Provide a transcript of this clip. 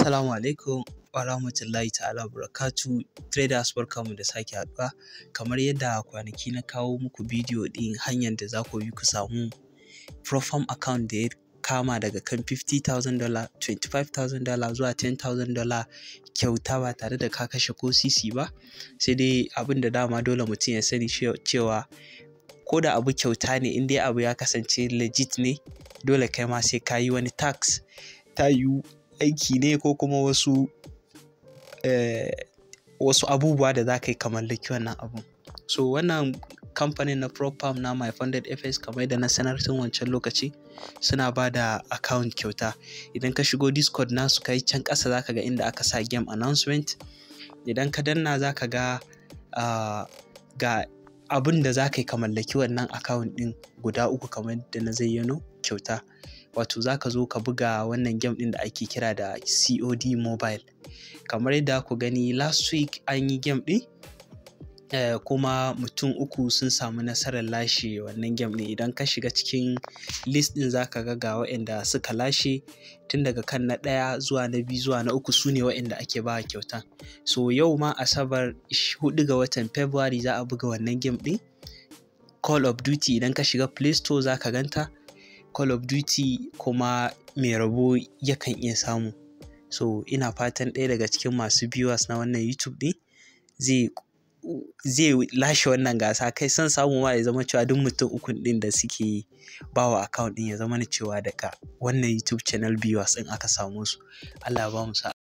Assalamu alaikum wa rahmatullahi ta'ala barakatu traders barkamu da sake haɗuwa kamar yadda kwanaki na kawo muku bidiyo ɗin hanyar da za ku bi ku samu profam account da ya kama daga kan $50,000 $25,000 zuwa $10,000 kyauta ba tare da ka kashe ko sisi ba sai dai abin da dama dole mutum ya sani cewa ko da abu kyauta ne in dai abu ya kasance legit ne dole kai ma sai ka yi wani tax ta yiwu aiki ne ko kuma wasu eh, wasu abubuwa da za ka yi ka mallaki wannan abun so wannan kamfanin na propam na my funded fs kamar da na sanar tun wancan lokaci suna ba da account kyauta idan ka shigo discord nasu kai can ƙasa zaka ga inda aka sa game announcement idan ka danna zaka ga uh, ga abin da za ka yi ka mallaki wannan account ɗin guda uku kamar da na zayyano kyauta wato za ka zo ka buga wannan game ɗin da ake kira da COD mobile kamar yadda ku gani last week an yi game ɗin eh, kuma mutum uku sun samu nasarar lashe wannan game ɗin idan ka shiga cikin list ɗin za ka ga ga waɗanda suka lashe tun daga kan na ɗaya zuwa na biyu zuwa na uku su ne waɗanda ake ba kyauta so yau ma asabar 4 ga watan february za a buga wannan game ɗin call of duty idan ka shiga play store za ka ganta call of duty kuma mai rabo yakan iya samu so ina fatan ɗaya daga cikin masu viewers na wannan youtube ɗin zai zai lashe wannan gasa kai son samu ma ya zama cewa duk mutum ukun ɗin da suke bawa account ɗin ya zama cewa daga wannan youtube channel viewers ɗin aka samu su Allah ya ba mu sa'a